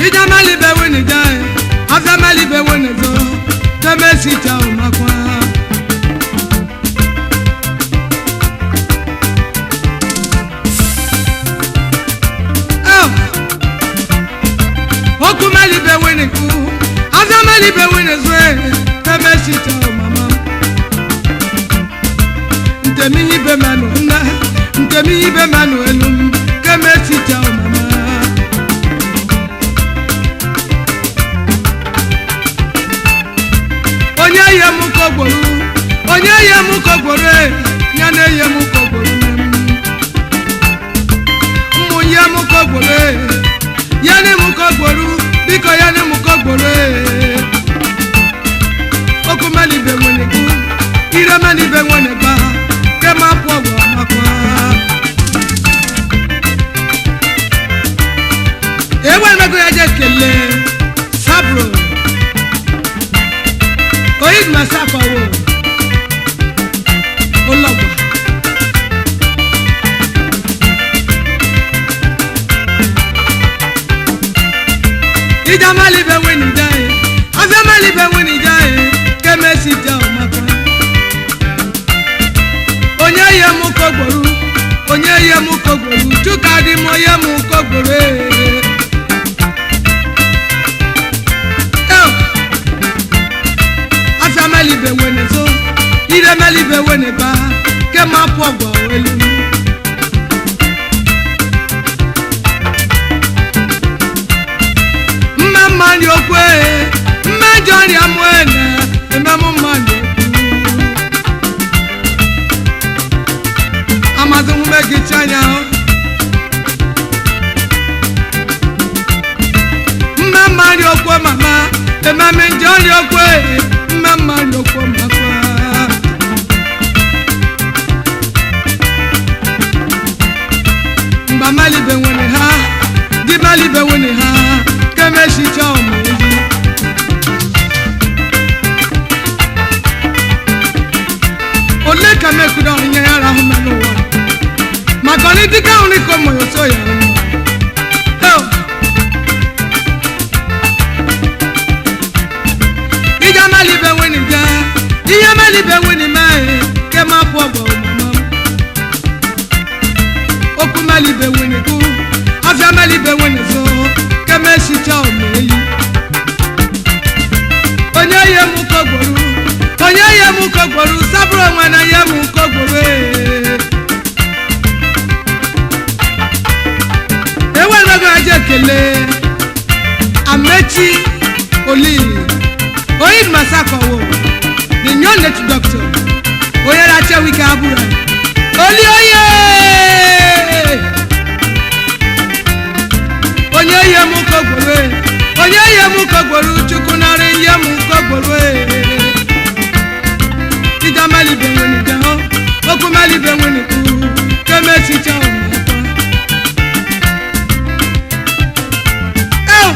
ijamali be wini jae afamali be wini zo kemesi cha umakwa Oh. okumali be wini ku afamali be wini zo kemesi cha umama ntemi ibe manu nna ntemi ibe manu elu kemesi cha umama onye ye m kogboro onye ye m kogboro e, ya na eye m kogboro nne m ụmụ ye m kogboro e, ya na m kogboro biko ya na m kogboro e. okumalibe nwere gụ ire malibe nwere gba kema pụ ọgwụ amakwa ewemego ya je kelee sabro oyid masafawo olọgba ija malibe wini jaye afẹ malibe wini jaye kemesi ja ọmaka onye ye mu kogboru onye ye mu kogboru chuka di mo ye mu kogboru ee. Oh. afia melibe wene zo ire melibe wene ba ke ma pụ ọgwụ elu mme mma ndị okwu ee mme njọ ọrịa mụ ene ememụ mma ndị okwu amazị nwume gị chanya mme mma ndị okwu mama ememe njọ ọrịa okwu ee mme mma ndị okwu mama mgba malibe nwere ha di malibe nwere ha kemechicha ọmụ ezi ole ka mekuda onye ya rahụ na n'ụwa maka ọnị dịka nri ka ụmụ ya so ya ọnụ Oh. ija malibe nwere bịa ihe malibe nwere mee ke ma pụ ọgwụ ọmụma okwu malibe nwere kụ afịa malibe nwere so ke mesicha ọmụ eyi onye ihe m kogboro onye ihe m kogboro sabụrụ onwe na ihe m kogboro enwerego aja ekele amechi olili oyin masakowo the new native doctor onye racha wike abụrụ oli oye onye ihe m kogboro onye ihe m kogboro chukwu narị ihe m kogboro ija malibe nwere ike hụ okwu malibe nwere ikwu kemesicha ụmụaka Oh!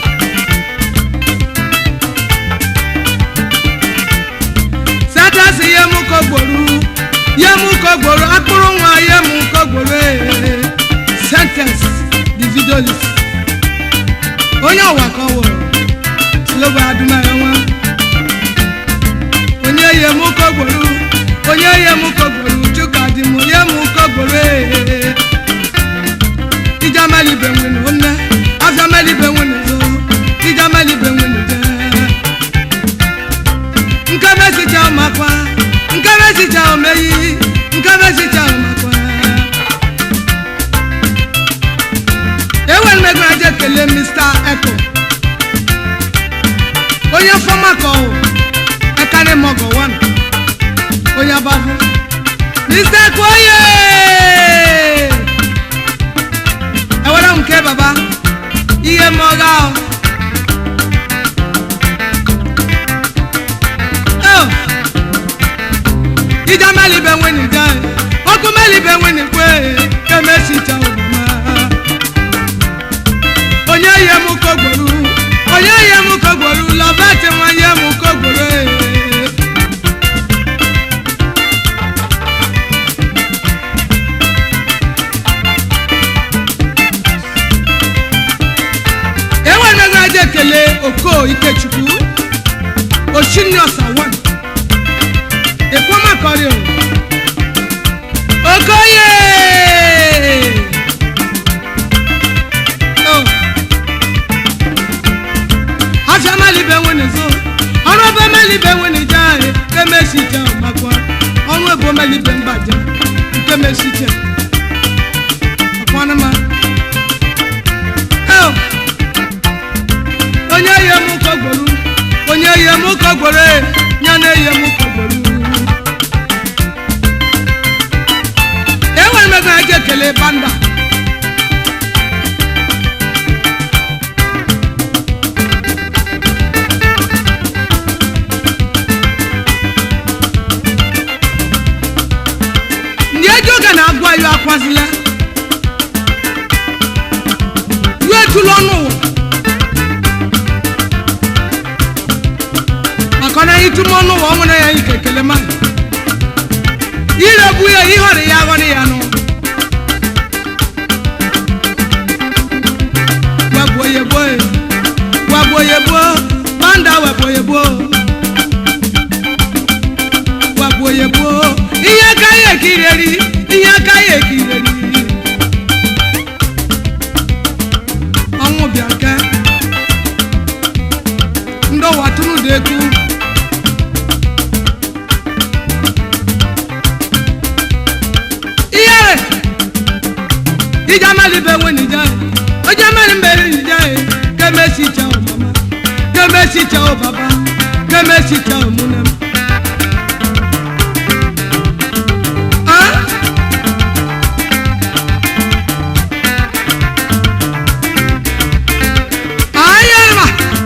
satasi ihe m kogboro ihe m kogboro akpụrụ nwa ihe m kogboro ee. sentence the video list onye ọwa ka ọ wụrụ slobo adụmaya nwa onye ihe m kogboro onye ihe m kogboro chuka dị m ihe m kogboro ee. ija malibe nwene nne afia malibe nwene zo ija malibe nwene jee nke mesicha ọmakwa nke mesicha omeyi nke mesicha ọmakwa enwere m ego aja ekele mr echo onye fọma ka ọwụ ekari mọgọ wan onye abafụ mr echo oye ewere m nke baba ihe mọga ahụ Oh. ija melibe nwene ga ọkụ melibe nwene kwe kemesicha ọmụma onye ihe m kogboro onye ihe m kogboro lọbati nwa ihe m kogboro enwere oko ikechukwu oshiniosa wan ekwomakọrị okoye Oh. afia malibe nwene zo ọrụ ebe melibe nwene je ahụ nke mesije makwa ọrụ ebe melibe mgbaje nke mesije ọkwanụma Oh. onye ihe m kọgburu onye ihe m kọgburu ya na ihe m kọgburu enwere m ego eji ekele banda ndị eji oge na-agụ ayo akwazila yu etula ọnụ ụwa maka na anyị tụm ọnụ ụwa ọ nwere ya ike ekele ma iregbu ya ihọrị ya aghọrị ya nụ wegbuo ya gbuo ya wegbuo ya gbuo banda wegbuo ya gbuo wegbuo ya gbuo ihe aka ya ekireri ihe aka ya ekireri ọnwụ bịa ke ndị ụwa tụrụ dị ekwu ihere ija malibe nwene ija oje meri mbere ija kemesi cha o mama kemesi cha o baba kemesi cha o munem ah ayema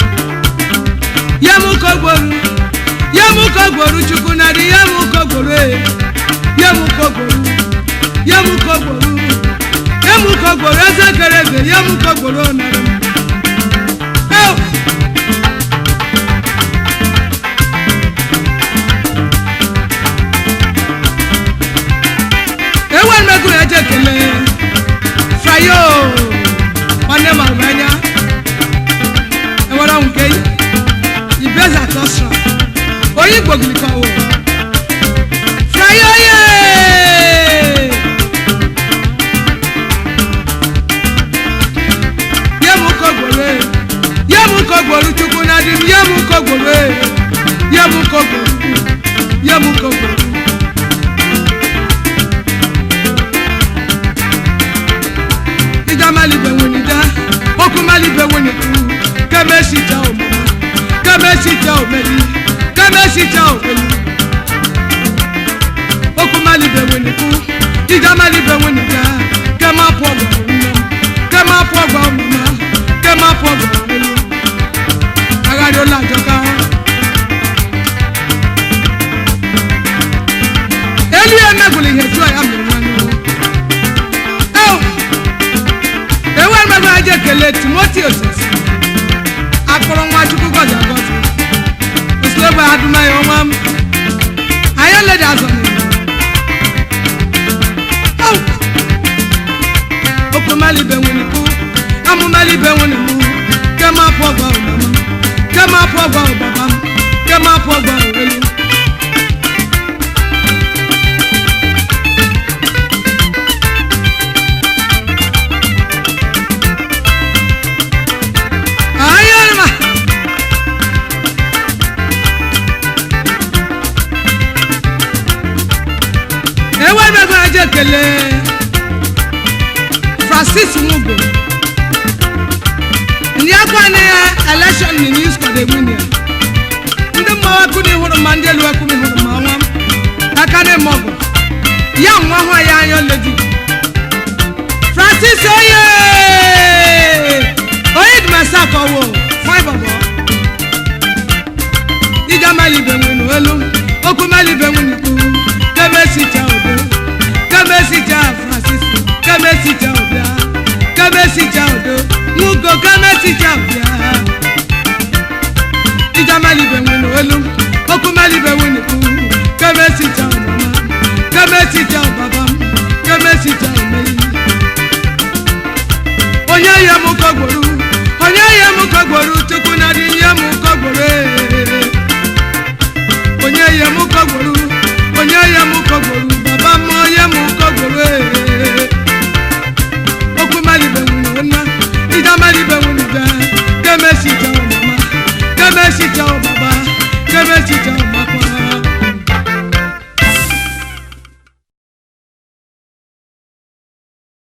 yemu kogboru yemu kogboru chukwu nari yemu kogboru e yemu kogboru yemu kogboru yemu kogboru eze kere eze yemu kogboru nari Oh! ewe mmegụ ya je kele frayo nwanne m ahụrụ anya enwere ọnwụ nke ibeza tosra onye igbo gilikawo frayo ye ye m kogboro ye m kogboro chukwu na di m ye m kogboro ye m kogboro ye m kogboro ija malibe nwene ja okwu malibe nwene tu kemesi ja omama kemesi ja omeli kemesi ja omeli okwu malibe nwene tu ija malibe nwene ja kema pụ ọgwa nne m kema pụ ọgwa ọmụma kema pụ ọgwa omeli agharị ụlọ ajọka elu ya emegwụrụ ihe tụọ ya mere nwanne m Oh! enwe mmegbu aja ekele timoti osisi akpọrọ nwa chukwu gọzi agọzi osilogbe adụmaya ọnwa m anyị oledi azọ na okomalibe nwere kwu amụmalibe nwere mụ kema apụ ọgwa ụmama kema apụ ọgwa ụbaba m kema apụ ọgwa owelu ayọrịma ewebego aja ekele francis nwugo ndị akwa na ya election ni news kọda egwunia ndị mmawa kuni hụrụ ma ndị elu ekuni hụrụ ma nwa m aka na eme ọgụ ya nwa hụ ya anya ledi francis oye onye dịmasa akọwo fine bọbọ ija malibe nwenu elu okwu malibe nwenu ikwu kemesicha odo kemesicha francis kemesicha obia kemesicha odo nwugo kemesicha obia ija malibe nwenu elu okwu malibe nwenu ikwu kemesicha ọmụma kemesicha ọbaba m kemesicha omeli